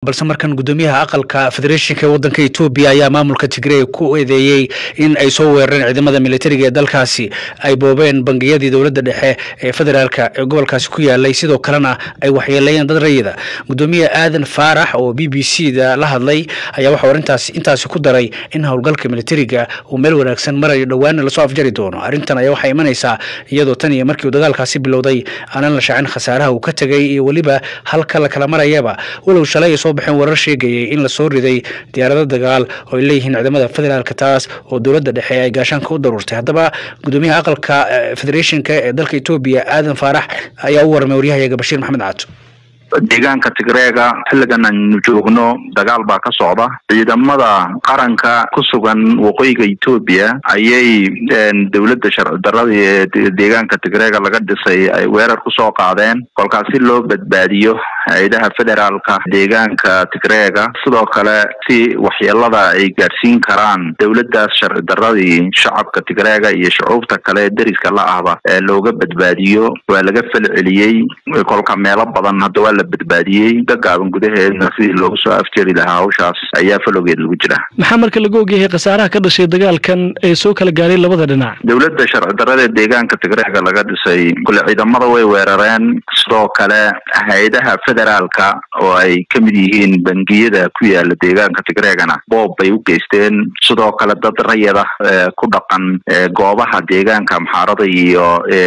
balse markan gudoomiyaha aqalka federeeshinka ee wadanka etoobiya ayaa maamulka tigray ku eedeeyey in ay soo weerareen ciidamada militariga ee dalkaasi ay boobeen bangiyadii dowladda dhexe ee federaalka ee gobolkaasi ku yaalay sidoo kalena ay waxyeeleeyeen dad rayida gudoomiye aadan faarax oo b b c da la hadlay ayaa waxau arrintaas intaasi ku daray in howlgalka militariga uu meel wanaagsan marayo dhowaana lasoo afjari doono arrintan ayaa waxay imanaysaa iyadoo tan iyo markii uu dagaalkaasi bilowday aanan la shaacin khasaaraha uu ka tegay iyo weliba halka la kala marayaba walow shalay ay soo baxeen warar sheegayay in lasoo riday diyaarado dagaal oo ay leeyihiin ciidamada federaalka taas oo dowladda dhexe ay gaashaanka u daruurtay haddaba gudoomiyaha aqalka federeeshinka ee dalka etoobiya aadan faarax ayaa u warramay waryahayaga bashiir maxamed caato deegaanka tigreega xilligan aynu joogno dagaal baa ka socda ciidamada qaranka ku sugan waqooyiga etoobiya ayay dowladda sharci darada ee deegaanka tigreega laga dhisay ay weerar kusoo qaadeen kolkaas si loo badbaadiyo hay-adaha federaalka deegaanka tigreega sidoo kale si waxyeelada ay gaadhsiin karaan dowladdaas sharci daradii shacabka tigreega iyo shucuubta kale deriska la ahba ee looga badbaadiyo waa laga fel celiyey kolka meelo badan hadda waa la badbaadiyey gagaaban gudaheedna sidii loogu soo afjeri lahaa hawshaas ayaa falowgeed lagu jira maxaa marka laga ogyahay khasaaraha ka dhashay dagaalkan ee soo kala gaaray labada dhinac dowladda sharci darada ee deegaanka tigreega laga dhisay kule ciidamada way weerareen sidoo kale hay-adaha federaalka oo ay ka mid yihiin bangiyada ku yaala deegaanka tigreegana boob bay u geysteen sidoo kale dad rayada ku dhaqan goobaha deegaanka amxaarada iyo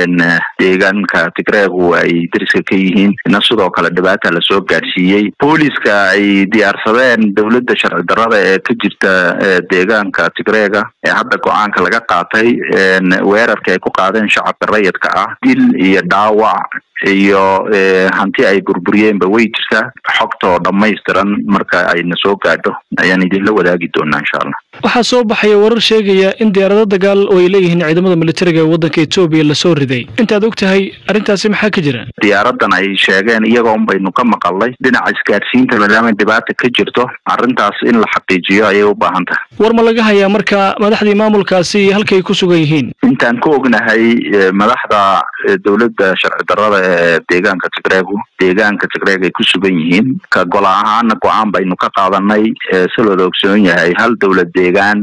deegaanka tigreegu ay deriska ka yihiin ina sidoo kale dhibaata lasoo gaadhsiiyey booliska ay diyaarsadeen dowladda sharci darada ee ka jirta deegaanka tigreega ee hadda go-aanka laga qaatay weerarka ay ku qaadeen shacabka rayidka ah dil iyo dhaawac iyo hanti ay burburiyeenba way jirtaa xogta oo dhammaystiran marka ayna soo gaadho ayaan idinla wadaagi doonaa insha allah waxaa soo baxaya warar sheegaya in diyaarado dagaal oo ay leeyihiin ciidamada militariga ee waddanka etoobiya lasoo riday intaad og tahay arrintaasi maxaa ka jira diyaaradan ay sheegeen iyagoon baynu ka maqalnay dhinaca isgaadhsiinta maadaama dhibaata ka jirto arrintaas in la xaqiijiyo ayay u baahan tahay war ma laga hayaa marka madaxdii maamulkaasi halkay ku sugan yihiin intaan ka ognahay madaxda dowladda sharci darada ee deegaanka tigreegu deegaanka tigreeg ay ku sugan yihiin ka gola ahaana go-aan baynu ka qaadanay si looda ogsoon yahay hal dowlad deegaan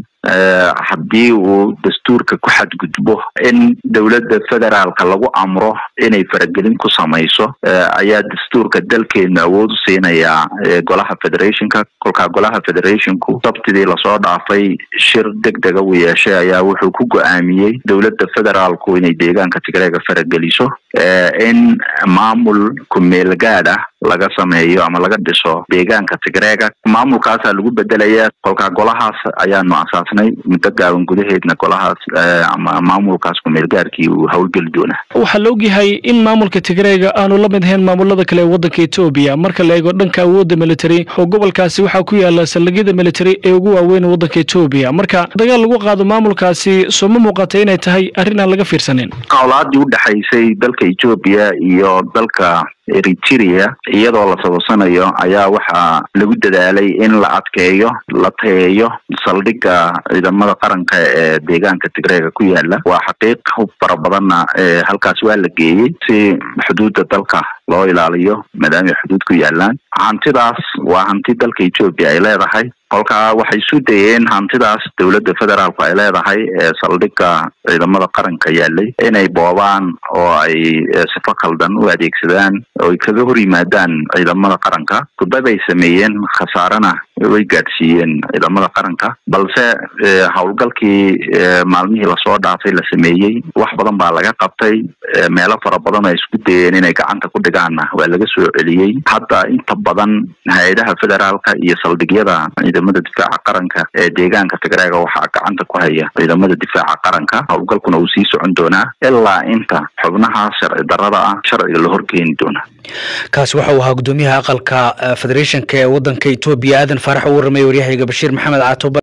haddii uu dastuurka ku xadgudbo in dowladda federaalka lagu amro inay faragelin ku samayso ayaa dastuurka dalkeenu awood u siinayaa golaha federationka kolkaa golaha federationku sabtidii lasoo dhaafay shir deg dega uu yeeshay ayaa wuxuu ku go-aamiyey dowladda federaalku inay deegaanka tigreega farageliso in maamul ku-meelgaad ah laga sameeyo ama laga dhiso deegaanka tigreega maamulkaasaa lagu bedelayaa kolkaa golahaas ayaanu asaasnay muddo gaaban gudaheedna golahaas ama maamulkaas ku-meelgaarkii uu howlgeli doonaa waxaa la ogyahay in maamulka tigreega aanu la mid ahayn maamulada kale ee waddanka etoobiya marka la eego dhanka awoodda military oo gobolkaasi waxaa ku yaala saldhigyada military ee ugu waaweyn waddanka etoobiya marka dagaal lagu qaado maamulkaasi soo ma muuqata inay tahay arrin aan laga fiirsaneyn qowlaadii u dhexaysay dalka etoobiya iyo dalka eritrea iyadoo la sababsanayo ayaa waxaa lagu dadaalay in la adkeeyo la tayeeyo saldhigga ciidamada qaranka ee deegaanka tigreega ku yaala waa xaqiiq hub fara badanna halkaas waa la geeyey si xuduudda dalka loo ilaaliyo maadaama ay xuduud ku yaalaan hantidaas waa hanti dalka etoobiya ay leedahay kolkaa waxay isu dayeen hantidaas dowladda federaalku ay leedahay ee saldhigga ciidamada qaranka yaalay inay boobaan oo ay sifo khaldan u adeegsadaan oo ay kaga hor yimaadaan ciidamada qaranka kudad ay sameeyeen khasaarena way gaadhsiiyeen ciidamada qaranka balse howlgalkii maalmihii lasoo dhaafay la sameeyey wax badan baa laga qabtay meelo fara badan ay isku dayeen inay gacanta ku dhigaanna waa laga soo celiyey hadda inta badan hay-adaha federaalka iyo saldhigyada ciidamada difaaca qaranka ee deegaanka tigreega waxaa gacanta ku haya ciidamada difaaca qaranka howlgalkuna uu sii socon doonaa ilaa inta xubnaha sharci darada ah sharciga la horkeeni doonaa kaasi waxa uu ahaa gudoomiyaha aqalka federeeshinka ee wadanka etoobiya aadan faarax u warramay waryahayaga bashiir maxamed caato